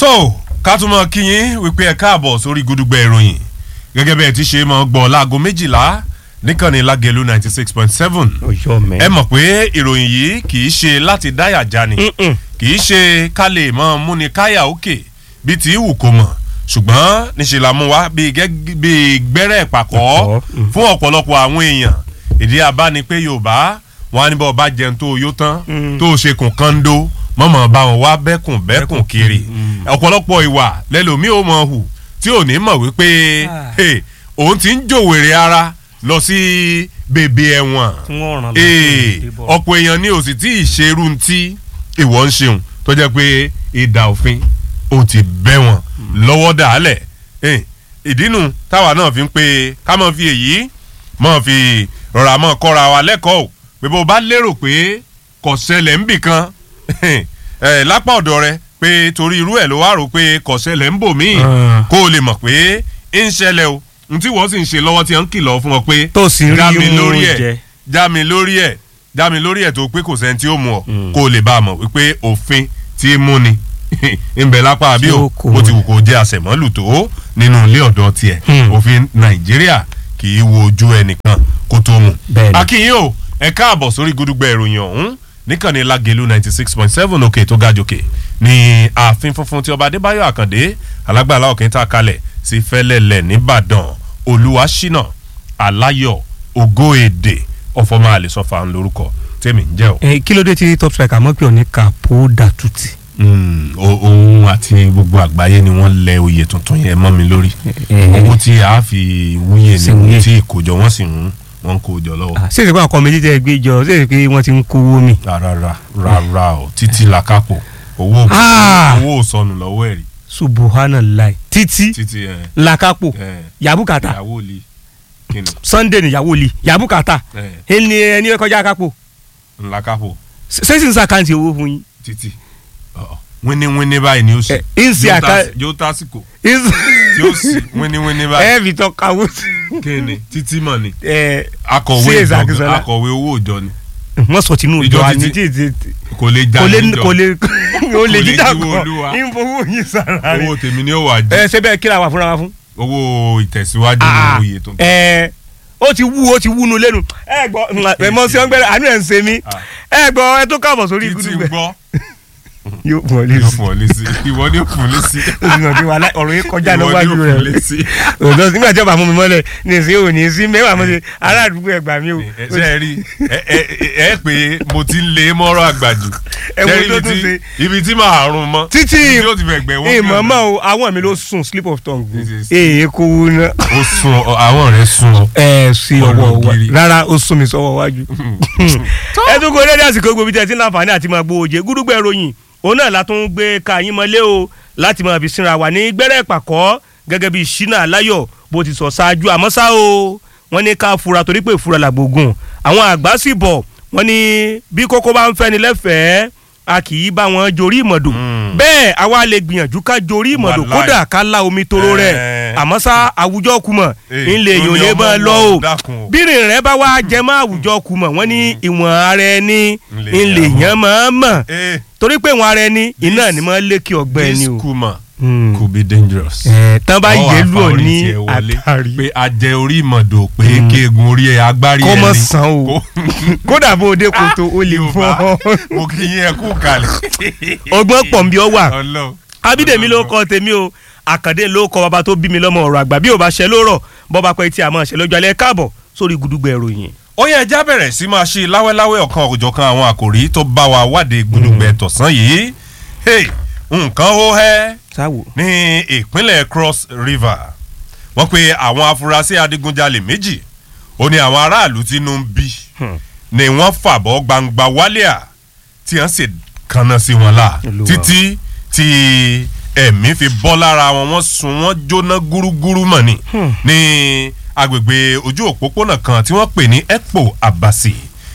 tó ká tún mọ kíyìn wípé ẹ káàbọ̀ sórí gudugbẹ ìròyìn gẹ́gẹ́ bí ẹ ti ṣe mọ gbọ́ láago méjìlá níkànnì lágẹ̀lú ninety six point seven ọjọ́ mẹ́. ẹ mọ̀ pé ìròyìn yìí kì í ṣe láti dáyà jáni Mm-mm. kì í ṣe ká lè mọ múni káyà òkè bí tí wù kó mọ̀ ṣùgbọ́n níṣẹ́ la mú wa bíi gẹ́gẹ́- bíi gbẹ́rẹ́ ìpàkọ́ Ìpàkọ́, mm. fún ọ̀pọ̀lọpọ̀ àwọn èèyàn ìdí abá ni pé yorùbá wọn á ní bọ́ ọba jẹun tó yó tán Mm. tó ṣe kùn kando mọ̀mọ́ bá wọn wá bẹ́kùn bẹ́kùn kiri Mm. ọ̀pọ̀lọpọ̀ ìwà lẹ́lòmíì ó mọ̀ hù tí ò ní mọ̀ wípé Ah. hey, òun ti ń jòwèrè ara lọ sí bèbè ẹ̀wọ̀n tí wọ́n ràn ee lọ́wọ́ ọ̀pọ̀ èèyàn ni ò sì tí ì ṣerú tí ìwọ ń ṣeun tó jẹ́ pé ìdá òfin ó ti bẹ́ wọn lọ́wọ́ dàálẹ̀ Eh, ìdínú táwa náà fi ń pe ká mọ̀ fi èyí mọ̀ fi rọra mọ̀ kọ́ra wa lẹ́kọ̀ọ́ o pé bó o bá lérò pé kò ṣẹlẹ̀ ń bì kan eh, lápá ọ̀dọ̀ rẹ pé torí irú ẹ̀ ló wá rò pé kò ṣẹlẹ̀ ń bò míì Ah. kó o lè mọ̀ pé ń ṣẹlẹ̀ o n tí wọ́n sì ń ṣe lọ́wọ́ tí wọ́n ń kìlọ̀ fún ọ pé tó sì rí já mi mú lórí jẹ. ẹ̀ já mi lórí ẹ̀ já mi lórí ẹ̀ tó pé kò sẹ́ni tí ó mú ọ Mm. kó o lè bá a mọ̀ wípé òfin tí í mú ni ń bẹ lápá àbí Tí o ó kò bó ti wù kó jẹ́ àṣẹmọ́lù tó nínú ilé ọ̀dọ́ tiẹ̀ Hmm. òfin nàìjíríà kì í wo ojú ẹnìkan kó tó mú. Bẹ́ẹ̀ni. akínyìn o ẹ káàbọ̀ sórí gudugbẹ ìròyìn ọ̀hún níkànnì lágẹ̀lú ninety six point seven òkè tó ga jòkè ní ààfin funfun tí ọba adébáyọ̀ àkàndé alágbàlá òkè tá a kalẹ̀ sí fẹ́lẹ́lẹ̀ nìbàdàn olúwaṣínà aláyọ̀ ògo èdè ọ̀fọ̀mọ́ àlẹ́sọ̀fà ń lórúkọ tèmi ń jẹ́ o. ẹ kí ló dé tí top striker mọ́ pé òní kàpó dàtútì. Mm, o- òun àti gbogbo àgbáyé ni wọ́n lẹ oyè tuntun yẹn mọ́ mi lórí owó tí a fi wúyè Sì ni wúyè. tí ìkójọ wọ́n sì ń wọ́n ń kójọ lọ́wọ́. ṣé ìsìnkú àwọn ọkọ méjì tẹ́ ẹ gbé jọ ṣé ìsìnkú wọ́n ti ń kówó mi. rárá rárá o títí làkàpọ̀ owó Ah! owó ò sọnù lọ́wọ́ ẹ̀rí subhanallah títí títí ẹ̀ lakapo ẹ̀ yabukata ìyàwó li kíni sunday níyàwó li yabukata ẹ̀ ẹni ẹni kọjá kápò ńlákàpọ̀ ṣé sì ń sàkáǹtì owó fún yín. títí ọ̀, wíníwíní báyìí ni ó sì ẹ ń ṣe Yóò àká tás- yóò tásìkò tí ó sì wíníwíní báyìí ẹ fi tọ́ kawó kíni títí mọ̀ ni ẹ akọ̀wé Sí, ìjọ Zakisola. akọ̀wé owó ìjọ ni wọ́n sọ tinú Ìjọ ìjọ títí. àní tí tí kò lè já kò lè níjọ. kò lè kò lè lè jíjà jíwó kan Olúwa. ìfowó yín sára rẹ. owó tèmi ni ó wà jù ẹ ṣe bẹ́ẹ̀ kíra wà fúnra wa fún. owó ìtẹ̀síwájú ní Ah, oyè tuntun. ẹ ó ti wú ó ti wúnu lẹ́nu ẹ gbọ́ ẹ mọ sí ọgbẹ́rẹ́ àánú ẹ̀ ń ṣe mí Ah. ẹ gbọ́ ẹ tó káàbọ̀ sórí títí gudugbẹ. gbọ́ yóò fún ọ lé yóò sí fún ọ lésì ìwọ ni ó fún lésì o sì mọ̀ pé wàhálà ọ̀rọ̀ yìí kọjá ìwọ ni ó lọ́wájú fún rẹ̀ lésì. òdò nígbà tí ọba mú mi mọ́lẹ̀ ní ìsín òní sí mẹ́wàá mo ṣe ará àdúgbò ẹgbà mi o. ẹ ṣe é rí ẹ ẹ ẹ pé mo ti ń lé mọ́rọ́ àgbàjù Ẹ wo Ṣé tó ibi tún tí- ṣe. ibi tí màá rún mọ́ títí ibi tí ó ti fẹ́ gbẹ̀ wọ́n ìmọ̀ mọ́ o àwọn mi ló sùn slip of tongue This is- èyí kò wú ná. ó sun ọ- àwọn rẹ̀ sun ọ. ẹ sí ọwọ́ wa Ológiri. rárá ó sún mi sọ́wọ́ wájú. ẹ tún kó dédé àsìkò gbòbí tẹ̀ sí láǹfààní àti máa gbowó jẹ gúdúgbẹ̀ ìròyìn òun náà la tún gbé ka yín mọ́lé o láti máa fi sinra wà ní gbẹ́rẹ́ ìpàkọ́ gẹ́gẹ́ bí ṣínà aláyọ̀ bó ti sọ ṣáájú àmọ́ ṣá o wọ́n ní ká fura torí pé ìfura làgbògùn àwọn àgbà sì bọ̀ wọ́n ní bí kókó bá ń fẹ́ni lẹ́fẹ̀ẹ́ a kì í bá wọn jorí ìmọ̀dò Mm. bẹ́ẹ̀ àwa lè gbìyànjú ká jorí ìmọ̀dò Wàláì. kódà ká la omi toro rẹ̀ Eh. àmọ́ ṣá àwùjọ kùmọ̀ Eh, ńlẹ̀ tó yòó ní lè ọmọ bá lọ wọn, o dákun o. bírìn rẹ bá wá jẹ mọ́ àwùjọ kù mọ̀ wọ́n ní ìwọ̀n ara ẹni Ńlẹ̀ ńlẹ̀ yàn yẹn máa mọ̀ Eh, torí pé ìwọ̀n ara ẹni iná ni máa lékè ọgbẹ́ this ẹni o. kuma Hmm. could be dangerous. ẹ̀ tán bá Ọ wà yé fa lù ọ orí ní tiẹ̀ wọlé àtàrí pé ajẹ orí ìmọ̀dò pé Mm. kéegun orí ẹ̀ agbárí kọ́ ẹni mọ̀ sàn o Kó- kódà bó o dé koto o lè fọ́ Yorùbá, mo kì í yẹn kú kalẹ̀. ọgbọ́n pọ̀ nbí ọ wà Ọlọ́run. abídèmí ló kọ tèmi o àkàndé ló kọ bàbá tó bí mi lọ́mọ ọ̀rọ̀ àgbà bí ò bá ṣe ló rọ̀ bọ́ba pẹ́ tí a máa ṣe lọ́jọ́ alẹ́ káàbọ̀ sórí gudugbẹ̀ ìròyìn. ó yẹ ẹja bẹ̀rẹ̀ sí máa ṣe láwẹ́láwẹ́ ọ̀kan òjọ̀kan àwọn àkòrí tó bá wa wádìí gbùdùgbẹ̀ tọ̀sán yìí Hey, nǹkan ó hẹ́ sáwò. ní ìpínlẹ̀ Cross River wọ́n pe àwọn afurasí adigunjalè méjì ó ní àwọn aráàlú tínú ń bí Hmm. ni wọ́n fàbọ̀ gbangba wálíà tí wọ́n sì kanna sí wọn la Olúwa. títí tí ẹ̀mí fi bọ́ lára wọn wọ́n sun wọ́n jóná gúrúgúrú mọ̀ ni Hmm. ní agbègbè ojú òpópónà kan tí wọ́n pè ní Ekpo Abasi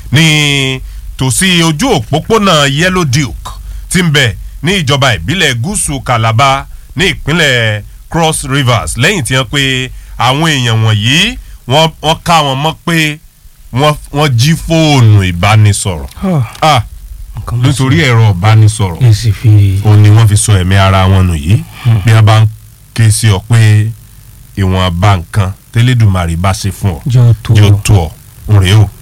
ní tòsí ojú òpópónà Yellow Duke tí ń bẹ ní ìjọba ìbílẹ̀ gúúsù Calabar ní ìpínlẹ̀ Cross Rivers lẹ́yìn tí wọ́n pe àwọn èèyàn wọ̀nyí wọ́n wọ́n ká wọn mọ́ pé wọ́n wọ́n jí fóònù ìbánisọ̀rọ̀ ah Nǹkan mọ̀ nítorí ẹ̀rọ ìbánisọ̀rọ̀ ẹ sì fi. òun ni wọ́n fi sọ ẹ̀mí ara wọn nù yìí bí wọ́n bá ń ké sí ọ pé ìwọ̀nba nǹkan tẹ́lẹ̀dùmarè bá ṣe fún ọ jọ tó yóò tó ọ ń rèé o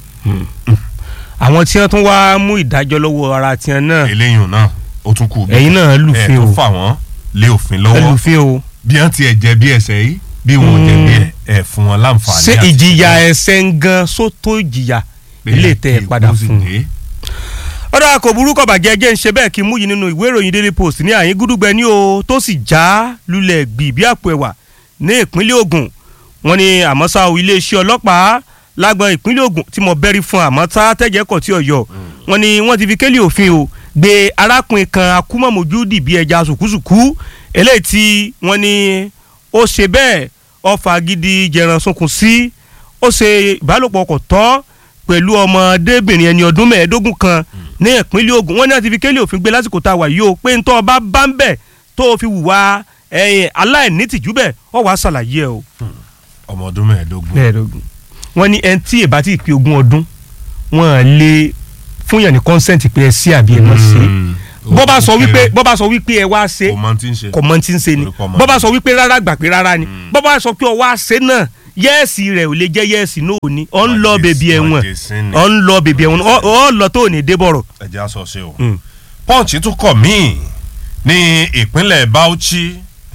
àwọn tí wọ́n tún wá mú ìdájọ́ lọ́wọ́ ara tiẹ̀ náà eléyìí náà ó tún kù bí ẹ̀yin náà ẹ̀ lùfín tó o fà wọ́n lé òfin lọ́wọ́ ẹlùfín o bí wọ́n ti ẹ̀ jẹ̀bi ẹ̀ṣẹ̀ yìí bí wọn ò Mm. jẹ̀bi ẹ̀ ẹ̀ fún wọn láǹfààní ṣé àti ìjìyà ṣe ẹ̀ṣẹ̀ ń gan sótó ìjìyà pé ilé tẹ̀ ẹ̀ kí padà ikú sì fún un. dé. ọ̀dà kò burúkọ bàjẹ́ jẹ́ ń ṣe bẹ́ẹ̀ kí n mú yìí nínú ìwé ìròyìn daily post ní àyín gúdúgbẹ ní o tó sì já lulẹ̀ gbì bí àpò ẹ̀wà ní ìpínlẹ̀ Ògùn wọ́n ní àmọ́ ṣá o iléeṣẹ́ ọlọ́pàá lágbọn ìpínlẹ̀ Ògùn tí mo bẹ́rí fún àmọ́ tá tẹ̀jẹ́ kọ̀ tí ọ̀yọ́ wọ́n ní wọ́n ti fi kélé òfin o gbé arákùnrin kan akúmọ̀mọ́jú dìbí ẹja sùkúsùkú eléyìí tí wọ́n ní ó ṣe bẹ́ẹ̀ ọfà gidi jẹran sunkún sí ó ṣe ìbálòpọ̀ kò tọ́ pẹ̀lú ọmọdébìnrin ẹni ọdún mẹ́ẹ̀ẹ́dógún kan ní ìpínlẹ̀ Ògùn wọ́n ní àti fi kélé òfin gbé lásìkò tá a wà yìí o pé ntọ́ ọba bá ń bẹ̀ tó o fi wùwà ẹ̀yìn aláìnítìjú bẹ̀ ọ wàá ṣàlàyé ẹ o. ọmọ ọdún mẹ́ẹ̀ẹ́dógún mẹ́ẹ̀ẹ́dógún wọ́n ní ẹni tí èbá ti pé ogún ọdún wọ́n lè fún yàn ní consent pé ẹ sí àbí ẹ mọ̀ sí Mm. bọ́ bá sọ Ó wípé kéré. bọ́ bá sọ wípé ẹ wá ṣe kò mọ tí ń ṣe kò mọ tí ń ṣe ni Orúkọ ọmọ bọ́ bá rẹ̀. sọ wípé rárá gbà pé rárá ni bọ́ bá sọ pé ọ wá ṣe náà yẹ́ẹ̀sì rẹ̀ ò lè jẹ́ yẹ́ẹ̀sì náà ò ní ọ̀ ń lọ bèbí ẹ̀wọ̀n Mọ̀jẹ̀sín ni. ọ̀ ń lọ bèbí ẹ̀wọ̀n ọ̀ ọ̀ lọ tó ní débọ̀rọ̀. ẹ̀jẹ̀ aṣọ ṣe o. Mm. punch tún kọ̀ míì ní ìpínlẹ̀ Bauchi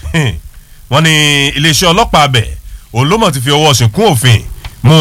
wọ́n ní iléeṣẹ́ ọlọ́pàá abẹ òun ló mọ̀ ti fi ọwọ́ ṣìnkún òfin mú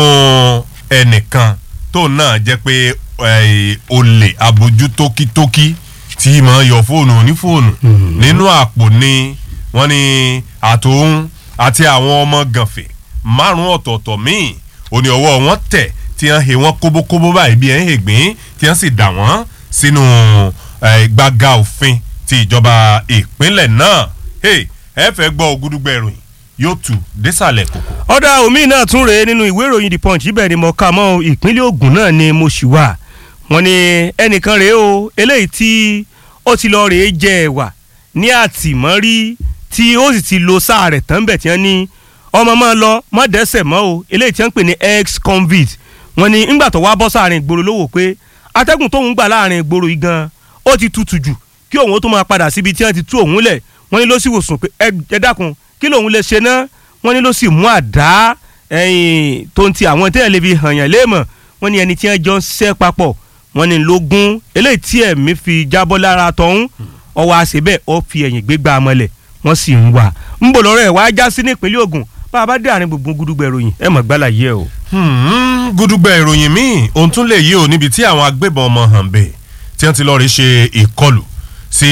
ẹnìkan tó náà jẹ́ pé eh, olè abojú tókítókí tí máa yọ fóònù onífóònù nínú àpò ni wọ́n ní àtòun àti àwọn ọmọ gànfẹ̀ márùn ọ̀tọ̀ọ̀tọ̀ míì ó ní ọwọ́ wọn tẹ̀ tí wọ́n he wọ́n kóbókóbó báyìí bí ẹ̀ ń hègbín tí wọ́n sì dà wọ́n sínú eh, gbàgà òfin ti ìjọba ìpínlẹ̀ náà Hey, ẹ fẹ́ gbọ́ ògúdúgbẹ̀ ìròyìn yóò tù désàlẹ̀ kòkò. ọ̀dà omi náà tún rèé nínú ìwé ìròyìn the punch ibẹ̀ ni mo kà mọ́ ìpínlẹ̀ Ògùn náà ni mo ṣì wà wọ́n ní ẹnìkan rèé o eléyìí tí ó ti lọ rèé jẹ ẹ̀wà ní àtìmọ́rí tí ó sì ti lo sáà rẹ̀ tán bẹ̀ tí wọ́n ní ọmọ máa lọ má dẹ́sẹ̀ mọ́ o eléyìí tí wọ́n ń pè ní ex convict wọ́n ní ńgbà tó wá bọ́ sáàrin ìgboro lówó pé atẹ́gùn tóun gbà láàrin ìgboro yìí gan ó ti tutù jù kí òun ó tó máa padà síbi tí wọ́n ti tú òun lẹ̀ wọ́n ní ló sì wòsàn pé ẹ ẹ dákun kí lòun lè ṣe náà wọ́n ní ló sì mú àdá ẹ̀yìn tó ń ti àwọn tẹ́lẹ̀ lè fi hàn yàn léèmọ̀ wọ́n ní ẹni tí wọ́n jọ ń ṣiṣẹ́ papọ̀ wọ́n ní lógún eléyìí tí ẹ̀mí fi jábọ́ lára tọ̀hún ọwọ́ àṣẹ bẹ́ẹ̀ ó fi ẹ̀yìn gbégbá mọ́lẹ̀ wọ́n sì ń wà ń bò lọ́rọ̀ ẹ̀ wá já sí ní ìpínlẹ̀ Ògùn bá a bá dé àárín gbùngbùn gúdúgbẹ̀ ròyìn ẹ̀ mọ̀ gbálà yẹ o. Hmm, gúdúgbẹ̀ ìròyìn míì ohun tún lè yí o níbi tí àwọn agbébọn ọmọ hàn bẹ́ẹ̀ tí wọ́n ti lọ́ọ́ rí ṣe ìkọlù sí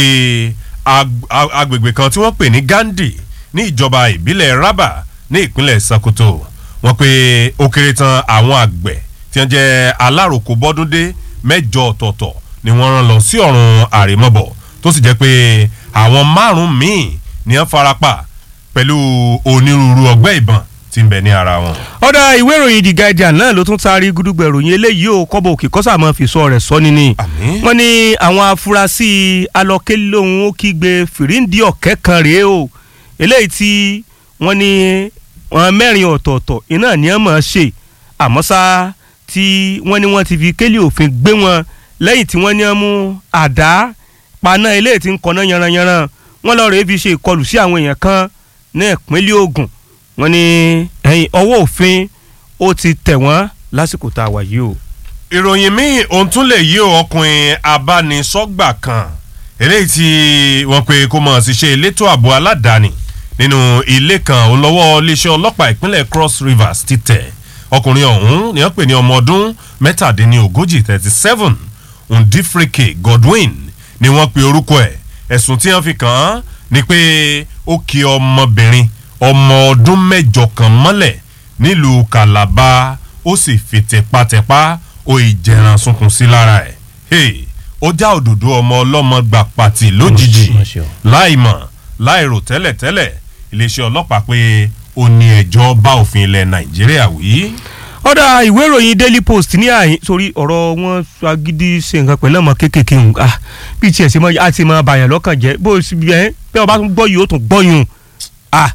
ag- ag- agbègbè kan tí wọ́n pè ní Gandhi ní ìjọba ìbílẹ̀ Raba ní ìpínlẹ̀ Sokoto wọ́n pé ó kéré tán àwọn àgbẹ̀ tí wọ́n jẹ́ aláròkó bọ́dúndé mẹ́jọ ọ̀tọ̀ọ̀tọ̀ ni wọ́n rán lọ sí ọ̀run àrèmọ́bọ̀ tó sì jẹ́ pé àwọn márùn-ún míì ni wọ́n farapa pẹ̀lú onírúurú ọgbẹ́ ìbọn tí ń bẹ ní ara wọn. ọ̀dà ìwé ìròyìn The Guardian náà ló tún taari gúdúgbẹ̀ ròyìn eléyìí o kọ́bọ̀ òkè kọ́sà máa fi sọ rẹ̀ sọ ni ni. Àmín. wọ́n ní àwọn afurasí alọ́kẹ́lóhun ó kígbe fìríǹdì ọ̀kẹ́ kan rèé o eléyìí tí wọ́n ní wọn mẹ́rin ọ̀tọ̀ọ̀tọ̀ iná ni wọ́n máa ṣe àmọ́ ṣá tí wọ́n ní wọ́n ti fi kélé òfin gbé wọn lẹ́yìn tí wọ́n ní wọ́n mú àdá paná eléyìí tí ń kọ́ná yanranyanran wọ́n lọ́ọ́ rèé fi ṣe ìkọlù sí àwọn èèyàn kan ní ìpínlẹ̀ Ògùn wọ́n ní ẹ̀yìn ọwọ́ òfin ó ti tẹ̀ wọ́n lásìkò tá a wà yìí o. ìròyìn míì ohun tún lè yí o ọkùnrin abánisọ́gbà kan eléyìí tí wọ́n pe kó mọ̀ sí ṣe elétò ààbò aládàáni nínú ilé kan olówó iléeṣẹ́ ọlọ́pàá ìpínlẹ̀ Cross Rivers ti tẹ̀ ọkùnrin ọ̀hún ni wọ́n pè ní ọmọ ọdún mẹ́tàdínlógójì thirty seven Ndifrike Godwin ni wọ́n pe orúkọ ẹ̀ ẹ̀sùn tí wọ́n fi kàn án ni pé ó kì ọmọbìnrin ọmọ ọdún mẹ́jọ kan mọ́lẹ̀ nílùú Calabar ó sì fi tẹpátẹpá ó ìjẹran sunkún sí lára ẹ̀ hey, ó já òdòdó ọmọ ọlọ́mọ gbà pàtì lójijì Má ṣe o. láìmọ̀ láìrò tẹ́lẹ̀tẹ́lẹ̀ iléeṣẹ́ ọlọ́pàá pé ó ní ẹjọ́ bá òfin ilẹ̀ Nàìjíríà wí. ọ̀dà ìwé ìròyìn Daily Post ní àyín sórí ọ̀rọ̀ wọn agídí ṣe nǹkan pẹ̀lú ọmọ kéékèèké ń ah bí tiẹ̀ ṣe máa á ti máa bàyàn lọ́kàn jẹ́ bó o sì bí ẹ bí ọba tún gbọ́ yìí ó tún gbọ́ yìí ah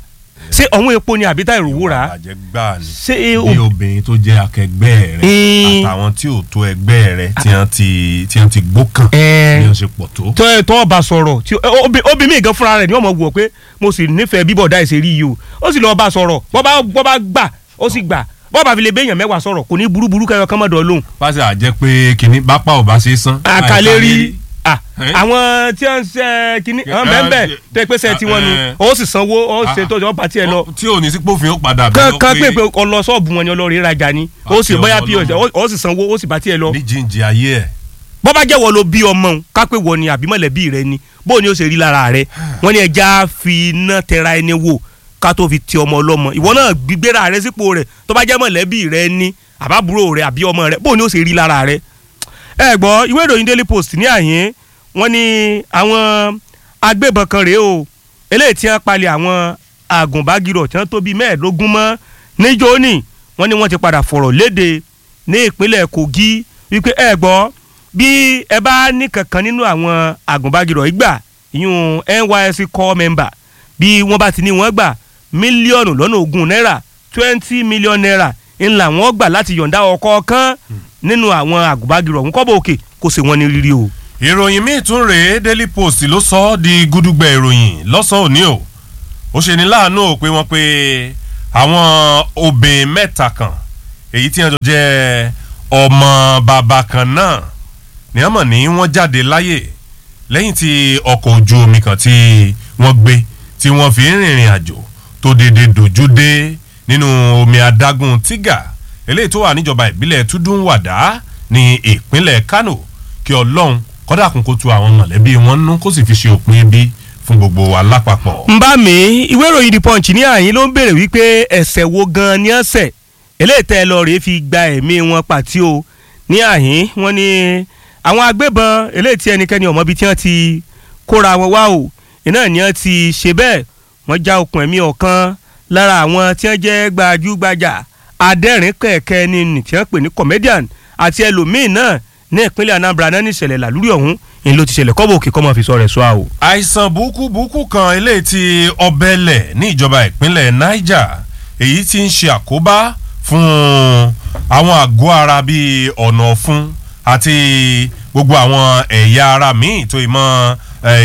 ṣé ọ̀hún epo ni àbí táì rówó rà á àjẹ gbáà ni ṣé e- bí obìnrin tó jẹ́ akẹgbẹ́ rẹ Mm. àtàwọn tí ò tó ẹgbẹ́ rẹ tí wọ́n ti tí wọ́n ti gbókàn Ẹ. bí wọ́n ṣe pọ̀ tó. tọ́ ẹ tọ́ ọba sọ̀rọ̀ tí obì mí gan fúnra rẹ̀ ni wọ́n mọ̀ wọ̀ pé mo sì nífẹ̀ẹ́ bíbọ̀ dá ìṣe rí yìí o ó sì lọ́ọ́ bá sọ̀rọ̀ bọ́ bá bọ́ bá gbà ó sì gbà bọ́ bá fi lè béèyàn mẹ́wàá sọ̀rọ̀ kò ní burúburú kẹyọ kán mọ́dọ̀ lóhùn. pàṣẹ àjẹ pé kínní bápá ò bá ṣe é san. àkàlẹ́ rí ah, Eh? àwọn tí wọ́n ń ṣe kínní àwọn Eh, bẹ́ẹ̀ eh, tó ẹ pé sẹ́ tí wọ́n nu eh. ó sì sanwó ó sì Ah. tó ọba tiẹ̀ lọ tí ò ní sí pófin ó padà kán kán pé pé pé ọlọ ṣọ́ọ̀bù wọn ni ọlọ́ọ̀rẹ́ rajà ni ó sì Àti bóyá ọmọ pos Ọlọ́run. ó sì sanwó ó sì bá tiẹ̀ lọ ní jíǹjì ayé ẹ̀. bọ́ bá jẹ́wọ́ ló bí ọmọ òun ká pé wọ ni àbí mọ̀lẹ́bí rẹ ni bó ni ó ṣe rí lára rẹ wọ́n ní ẹja fi iná tẹra ẹni wò ká tó fi ti ọmọ ọlọ́mọ ìwọ náà gbígbéra rẹ sípò rẹ tó bá jẹ́ mọ̀lẹ́bí rẹ ni àbábúrò rẹ àbí ọmọ rẹ bó ni ó ṣe rí lára rẹ. ẹ gbọ́ ìwé ìròyìn Daily Post ní àyín wọ́n ní àwọn agbébọn kan rèé o eléyìí tí wọ́n palẹ̀ àwọn àgùnbágirọ̀ tí wọ́n tó bíi mẹ́ẹ̀ẹ́dógún mọ́ níjó ní wọ́n ní wọ́n ti padà fọ̀rọ̀ léde ní ìpínlẹ̀ Kogi wípé ẹ gbọ́ bí ẹ bá ní kankan nínú àwọn àgùnbágirọ̀ ìgbà ìyún NYSC core member bí wọ́n bá ti ní wọ́n gbà mílíọ̀nù lọ́nà ogún náírà twenty million naira ńlá wọ́n gbà láti yọ̀ǹda ọ̀kọ̀ọ̀kan nínú àwọn àgùnbágirọ̀ ọ̀hún kọ́bọ̀ òkè kò sì wọ́n ní rírí o. ìròyìn míì tún rèé Daily Post ló sọ ọ́ di gúdúgbẹ̀ ìròyìn lọ́sàn-án òní o ó ṣe ní láàánú o pé wọ́n pe àwọn obìnrin mẹ́ta kan èyí tí wọ́n jọ jẹ́ ọmọ bàbá kan náà ní wọ́n mọ̀ ní wọ́n jáde láyè lẹ́yìn tí ọkọ̀ ojú omi kan tí wọ́n gbé tí wọ́n fi ń rìnrìn àjò tó dédé dojú dé nínú omi adágún tígà eléyìí tó wà níjọba ìbílẹ̀ túndúnwàdá ní ìpínlẹ̀ Kánò kí Ọlọ́run kọ́dà kún kó tu àwọn mọ̀lẹ́bí wọn nú kó sì fi ṣe òpin ibi fún gbogbo wa lápapọ̀. ń bá mi ìwé ìròyìn The Punch ní àyín ló ń béèrè wípé ẹ̀ṣẹ̀ wo gan-an ni ọ̀sẹ̀ eléyìí tẹ́ ẹ lọ rèé fi gba ẹ̀mí wọn pàtí o ní àyín wọ́n ní àwọn agbébọn eléyìí tí ẹnikẹ́ni ọ̀mọ́bi tí wọ́n ti kóra wọn wá o iná ni wọ́n ti ṣe bẹ́ẹ̀ wọ́n já okùn ẹ̀mí ọ̀kan lára àwọn tí wọ́n jẹ́ gbajúgbajà adẹ́rìn kẹ̀kẹ́ ni nì tí wọ́n pè ní comedian àti ẹlòmíín náà ní ìpínlẹ̀ Anambra náà ní ìṣẹ̀lẹ̀ làlúrí ọ̀hún ni ló ti ṣẹlẹ̀ kọ́bọ̀ òkè kọ́mọ fi sọ rẹ̀ sọ àwò. àìsàn burúkú burúkú kan eléyìí tí ọbẹ̀lẹ̀ ní ìjọba ìpínlẹ̀ Niger èyí tí ń ṣe àkóbá fún àwọn àgọ́ ara bíi ọ̀nà ọ̀fun àti gbogbo àwọn ẹ̀yà ara míì tó ìmọ̀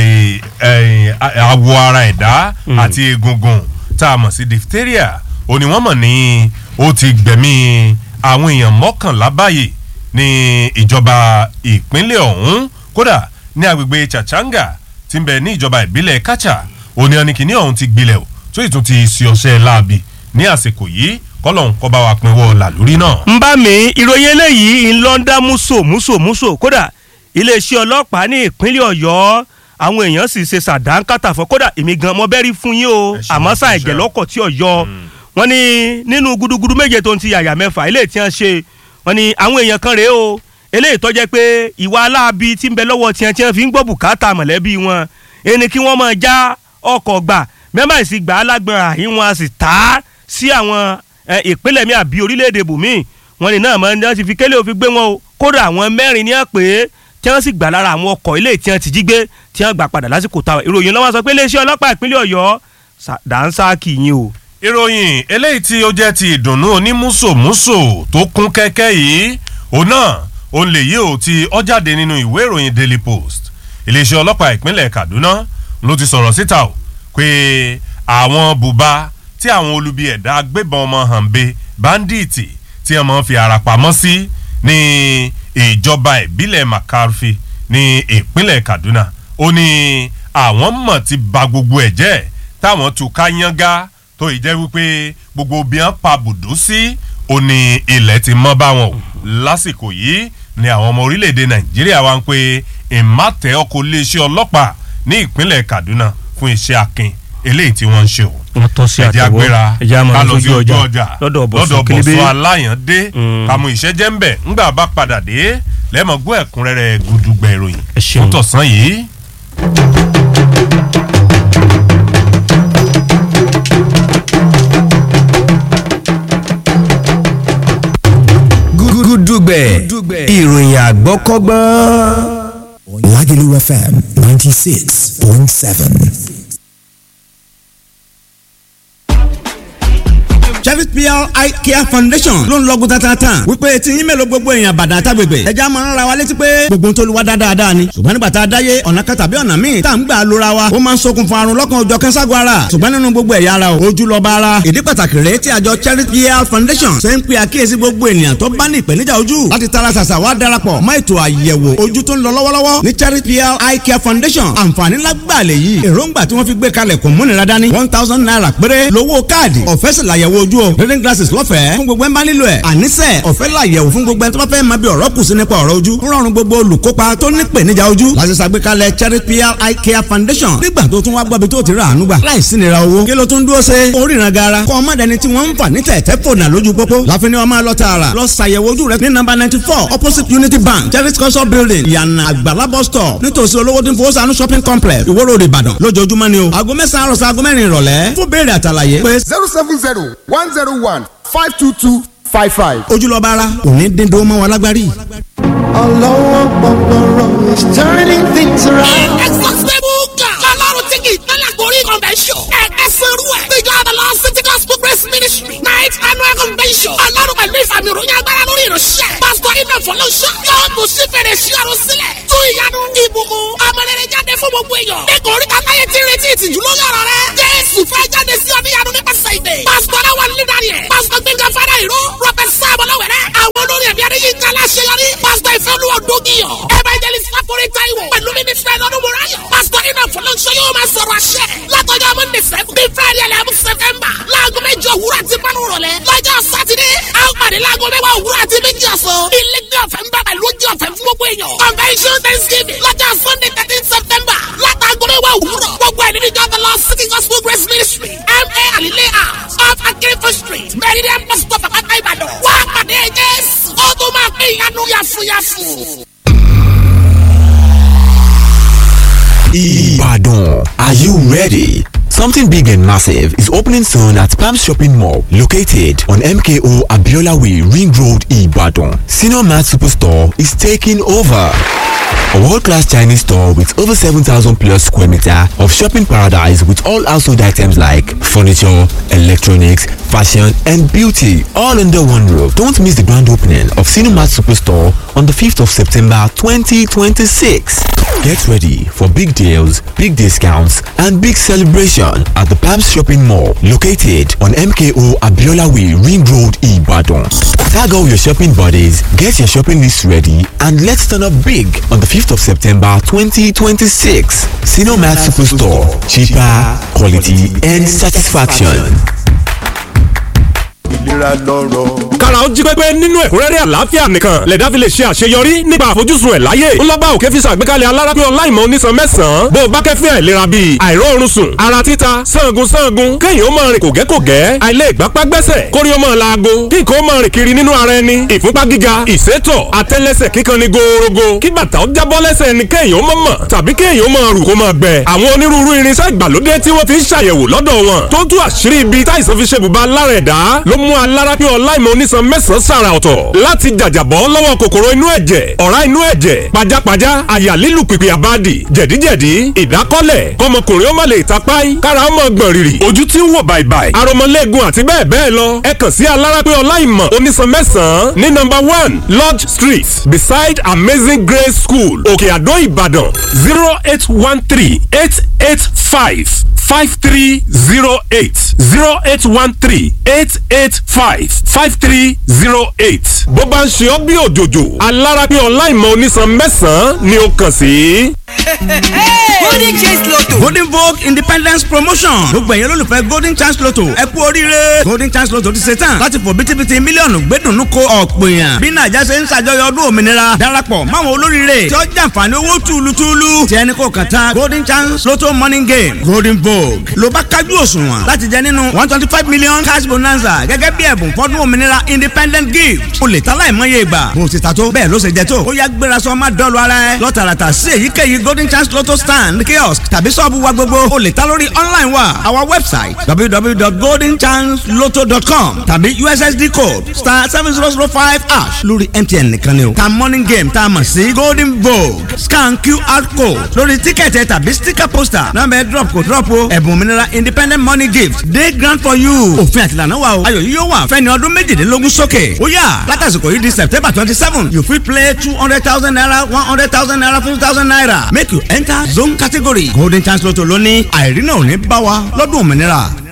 àwọ̀ ara ẹ̀dá àti egungun tá a mọ̀ sí diphtheria ó ní wọ́n mọ̀ ní ó ti gbẹ̀mí àwọn èèyàn mọ́kànlá báyìí ní ìjọba ìpínlẹ̀ ọ̀hún kódà ní agbègbè Chachanga tí ń bẹ ní ìjọba ìbílẹ̀ Kacha òní ọ̀nìkìní ọ̀hún ti gbilẹ̀ o tó ìtún ti sí ọṣẹ́ láabi ní àsìkò yìí kọ́lọ́hún kọ́ bá wa pinwọ́ làlórí náà. ń bá mi ìròyìn eléyìí ń lọ ń dá múso múso múso kódà iléeṣẹ́ ọlọ́pàá ní ìpínlẹ̀ Ọ̀yọ́ àwọn èèyàn sì ṣe sàdánkátà fún kódà èmi gan mo bẹ́rí fún yín o Ẹ ṣeun, àmọ́ sá ẹ ṣeun. ẹ̀jẹ̀ lọ́kọ̀ tí Ọ̀yọ́ wọ́n ní nínú gudugudu méje tó ń ti yàyà mẹ́fà eléyìí tí wọ́n ṣe wọ́n ní àwọn èèyàn kan rèé o eléyìí tó jẹ́ pé ìwà aláàbí tí ń bẹ lọ́wọ́ tiẹ̀ tí wọ́n fi ń gbọ́ bùkátà mọ̀lẹ́bí wọn ẹni kí wọ́n máa já ọkọ̀ gbà mẹ́mbà sì gbà á lágbọ̀n àyín wọn a sì tà á sí àwọn ẹ, ìpínlẹ̀ mi àbí orílẹ̀-èdè bùnmí wọn ni náà máa ń dán ti fi kélé òfin gbé wọn o kódà àwọn mẹ́rin ní àpè tí wọ́n sì gbà lára àwọn ọkọ̀ ilé tí wọ́n ti jí gbé tí wọ́n gbà padà lásìkò táwọn ìròyìn lọ́wọ́ sọ pé iléeṣẹ́ ọlọ́pàá ìpínlẹ̀ ọ̀yọ́ sà- dànsáàkì yín o. ìròyìn eléyìí tí ó jẹ́ ti ìdùnnú onímùsòmùsò tó kún kẹ́kẹ́ yìí òun náà òun lè yí ò ti ó jáde nínú ìwé ìròyìn Daily Post iléeṣẹ́ ọlọ́pàá ìpínlẹ̀ Kaduna ló ti sọ̀rọ̀ síta o pé àwọn bùbá tí àwọn olubi ẹ̀dá agbébọn ọmọ hànbe báńdíìtì tí wọ́n máa ń fi ara pamọ́ sí ní ìjọba ìbílẹ̀ Makarfi ní ìpínlẹ̀ Kaduna ó ní àwọn mọ̀ ti ba gbogbo ẹ̀ jẹ́ táwọn tún ká yángá tó ì jẹ́ wípé gbogbo bí wọ́n pa bùdó sí ó ní ilẹ̀ ti mọ́ bá wọn o lásìkò yìí ni àwọn ọmọ orílẹ̀-èdè Nàìjíríà wá ń pe ìmátẹ́ ọkọ̀ iléeṣẹ́ ọlọ́pàá ní ìpínlẹ̀ Kaduna fún iṣẹ́ akin eléyìí tí wọ́n ń ṣe o wọ́n tọ́ sí ẹ̀jẹ̀ àtẹ̀wọ́ agbéra ẹ̀jẹ̀ àmọ́ ká lọ sí lójú ojú ọjà ọjà lọ́dọ̀ bọ̀sùn kélébé bọ̀sùn aláyàndé Mm. kàmú ìṣẹ́jẹ́ ń bẹ̀ ńgbà bá padà dé lẹ́mọ̀ gbọ́ ẹ̀kúnrẹ́rẹ́ gudugbẹ̀ ìròyìn Ẹ ṣeun. fún tọ̀sán yìí. gúdúgbẹ̀ ìròyìn àgbọ́kọ́gbọ́n. Lagelu FM 96.7. Cherry PR Eye Care Foundation ló ń lọ́gùn tatatan wípé tí yín mélòó gbogbo èèyàn bàdà àtàgbègbè ẹja máa ń ra wa létí pé gbogbo ń tolúwa dáadáa ni ṣùgbọ́n nígbà tá a dáyé ọ̀nà kan tàbí ọ̀nà míì tá à ń gbà lóra wa ó máa ń ṣokùnfà àrùn lọ́kàn ọjọ́ kẹ́ńságun ara ṣùgbọ́n nínú gbogbo ẹ̀yà ara o ojú lọ́ba ara ìdí pàtàkì rèé tí àjọ Cherry PR Foundation ṣe ń pe àkíyèsí gbogbo ènìyàn tó bá ní ìpèníjà ojú láti tara ṣàṣà wá darapọ̀ mọ́ ètò àyẹ̀wò ojú tó ń lọ lọ́wọ́lọ́wọ́ ní Cherry PR Eye Care Foundation àǹfààní lágbàlẹ̀ yìí èròǹgbà tí wọ́n fi gbé kalẹ̀ kò múnira dání one thousand naira péré lówó káàdì ọ̀fẹ́ sì làyẹ̀wò ojú o reading glasses lọ́fẹ̀ẹ́ fún gbogbo ẹ̀ ń bá nílò ẹ̀ àníṣe ọ̀fẹ́ làyẹ̀wò fún gbogbo ẹ̀ tó bá fẹ́ máa bí ọ̀rọ̀ kù sí nípa ọ̀rọ̀ ojú ń rọrùn gbogbo olùkópa tó ní ìpèníjà ojú láti ṣàgbékalẹ̀ Cherry PR Eye Care Foundation nígbà tó tún wá gbọ́bi tó ti rà àánú gbà láìsí nira owó kí ló tún dúró ṣe oríran gara kọ́ ọmọ dẹni tí wọ́n ń fà ní tẹ̀tẹ̀ fònà lójú pópó láfin ni wọ́n máa lọ tààrà lọ ṣàyẹ̀wò ojú rẹ ní nọ́mbà ninety four opposite Unity Bank Cherry culture building ìyànà àgbàlá bus stop nítòsí olówó tí ń fowó sànú shopping complex Ìwó Road Ìbàdàn lójoojúmọ́ ni o aago mẹ́sàn-án àròsọ aago mẹ́rin ìrọ̀lẹ́ fún béèrè àtàlàyé pé zero seven zero one zero one five two two five five. ojúlọ́ba ara òní dídó mọ́ wa lágbárí. Ọlọ́wọ́ gbọ̀ngbọ̀rọ̀ is turning things around. Exhaustible God. Ọlọ́run tí kì í tẹ́lẹ̀ gorí convention. Ẹ̀ka sẹ́rú ẹ̀. Ìjọ Adala City Gospel Grace Ministry. Night annual convention. Ọlọ́run pẹ̀lú ìfàmì ìròyìn agbára lórí ìránṣẹ́. Pásítọ̀ Iná Fọlọ́ṣọ́. Yóò tún sí fèrè sí ọ̀run sílẹ̀. Tú ìyanu ìbùkún. Ọmọlẹ́rẹ̀ jáde fún gbogbo èèyàn. Ẹ̀kọ́ orí kàtáyé ti retí ìtìjú lórí ọ̀rọ̀ rẹ̀. Jésù fẹ́ jáde sí ọdíyanu nípasẹ̀ ìdè. Pásítọ̀ Aláwọ̀ Lídàrí ẹ̀. Pásítọ̀ Gbẹ̀ngà Fádà Ìró. Rọ́pẹ̀ Sáàbọ̀ Lọ́wẹ̀rẹ̀. Àwọn olórí ẹ̀mí Adéyínká Aláṣeyọrí. Pásítọ̀ Ìfẹ́olúwa Dógìyàn. Evangelist Fáforí Táíwò. Pẹ̀lú mínísítà Ẹ̀lọ́dún Mùráyọ̀. Pásítọ̀ Iná Fọlọ́ṣọ́ yóò máa sọ̀rọ̀ àṣẹ. Látọjọ́ Monday seven. Bí Friday eleven September. Láago méjì òwúrọ̀ àti márùn rọ̀lẹ́. Lọ́jọ́ Sátidé. A ó pàdé láago mẹ́wàá òwúrọ̀ àti méjì ọ̀sán. Ilé ní ọ̀fẹ́ ń bá pẹ̀lú oúnjẹ ọ̀fẹ́ fún gbogbo èèyàn. Convention Thanksgiving. Lọ́jọ́ Sunday thirteen September. Látàgọ́ mẹ́wàá òwúrọ̀. Gbogbo ẹ̀ nínú ìjọ The Lord City Gospel Grace Ministry. M.A. Alile House. Off Akérèfé Street. Meridian Bus Stop Àpáta Ìbàdàn. Wá pàdé Jésù. Ó tún máa pín ìyanu yàfùyàfù. Ibadan. Are you ready? Something big and massive is opening soon at Palm Shopping Mall, located on MKO Abiola Way, Ring Road, Ibadan. Senior Mart Superstore is taking over. A world-class Chinese store with over 7,000 plus square meter of shopping paradise with all household items like furniture, electronics, fashion and beauty all under one roof. Don't miss the grand opening of Cinemat Superstore on the 5th of September 2026. Get ready for big deals, big discounts and big celebration at the Palms Shopping Mall located on MKO Abiola Way Ring Road Ibadan. Tag all your shopping buddies, get your shopping list ready and let's turn up big on the 5th of September 2026. Cinemat Superstore. Cheaper, quality and satisfaction. ìlera lọ́rọ̀. kára ó jí pépé nínú ẹ̀kúnrẹ́rẹ́ àlàáfíà nìkan lẹ̀dá fi lè ṣe àṣeyọrí nípa àfojúsùn ẹ̀ láyé ńlọ́gbà òkè fi ṣàgbékalẹ̀ alárápín ọláìmọ̀ onísan mẹ́sàn-án bó o bá kẹ́fín àìlera bíi àìróorun sùn ara títa sangun sangun kéèyàn ó máa rìn kògẹ́kògẹ́ àìlè ìgbápá gbẹ́sẹ̀ kórí ó máa laago kí nǹkan ó máa rìn kiri nínú ara ẹni ìfúnpá gíga ìsétọ̀ àtẹ́lẹsẹ̀ kíkan ni gòòrògò kí bàtà ó jábọ́ lẹ́sẹ̀ ẹni kéèyàn ó mọ̀ mọ̀ tàbí kéèyàn ó máa rù kó máa gbẹ àwọn onírúurú irinṣẹ́ ìgbàlódé tí wọ́n fi ń ṣàyẹ̀wò lọ́dọ̀ wọn tó tú àṣírí ibi táìsàn fi ṣe bùbá lára ẹ̀dá ló mú alárápín ọláìmọ̀ onísan mẹ́sàn-án sàrà ọ̀tọ̀ láti jàjàbọ́ lọ́wọ́ kòkòrò inú ẹ̀jẹ̀ ọ̀rá inú ẹ̀jẹ̀ pajápajá àyà lílù pìpì àbádì jẹ̀díjẹ̀dí ìdákọ́lẹ̀ kọmọkùnrin ó má lè tapáì kára ó mọ̀ gbọ̀n rìrì ojú tí ń wò bàìbàì aromọlẹ́gun àti bẹ́ẹ̀ bẹ́ẹ̀ lọ ẹ kàn sí alárápín ọláìmọ̀ onísan mẹ́sàn-án ní nọ́mbà one lodge street beside amazing grace school òkè àdó ìbàdàn zero eight one three eight eight five five three zero eight zero eight one three eight eight five five three zero eight. bó bá ń ṣe ọ́ bí òjòjò alárápín ọláìmọ̀ onísan mẹ́sàn-án ni ó kàn sí. golden chance lotto. golden vogue independence promotion gbogbo ẹ̀yẹ́ lólùfẹ́ golden chance lotto ẹ kú oríire golden chance lotto ti ṣe tán láti fò bítíbitì mílíọ̀nù gbẹ́dùnú ko ọ̀pọ̀ èèyàn bí nàìjà ṣe ń ṣàjọyọ̀ ọdún òmìnira darapọ̀ máwọn olóríire tí ó jàǹfààní owó túlùtúlù tí ẹni kò kàn tán golden chance lotto morning game golden vogue ló bá kájú òṣùwọ̀n láti jẹ nínú one twenty five million cash bonanza gẹ́gẹ́ bí ẹ̀bùn fọ́dún òmìnira independent gift o lè ta láìmọye ìgbà bó o ti ta tó bẹ́ẹ̀ ló ṣe jẹ tó ó yá gbéra sọ má dọ́ọ̀lù ara ẹ lọ́tàràtà sí èyíkéyìí golden chance lotto stand kiosk tàbí sọ́ọ̀bù wa gbogbo o lè ta lórí online wa our website www.goldenchancelotto.com tàbí ussd code star seven zero zero five hash lórí mtn nìkan ni o ta morning game tá a mọ̀ sí golden vogue scan qr code lórí tíkẹ̀tì ẹ̀ tàbí sticker poster nọ́mbà ẹ̀ drop kò drop o ẹ̀bùn òmìnira independent money gift day grant for you òfin àtìlànà wa o ayọ̀ yìí yóò wà fẹ́ni ọdún méjìdínlógún sókè ó yà látàsìkò yìí di september twenty seven you fit play two hundred thousand naira one hundred thousand naira fifty thousand naira make you enter zone category golden chance lotto lónìí àìrí náà ò ní bá wa lọ́dún òmìnira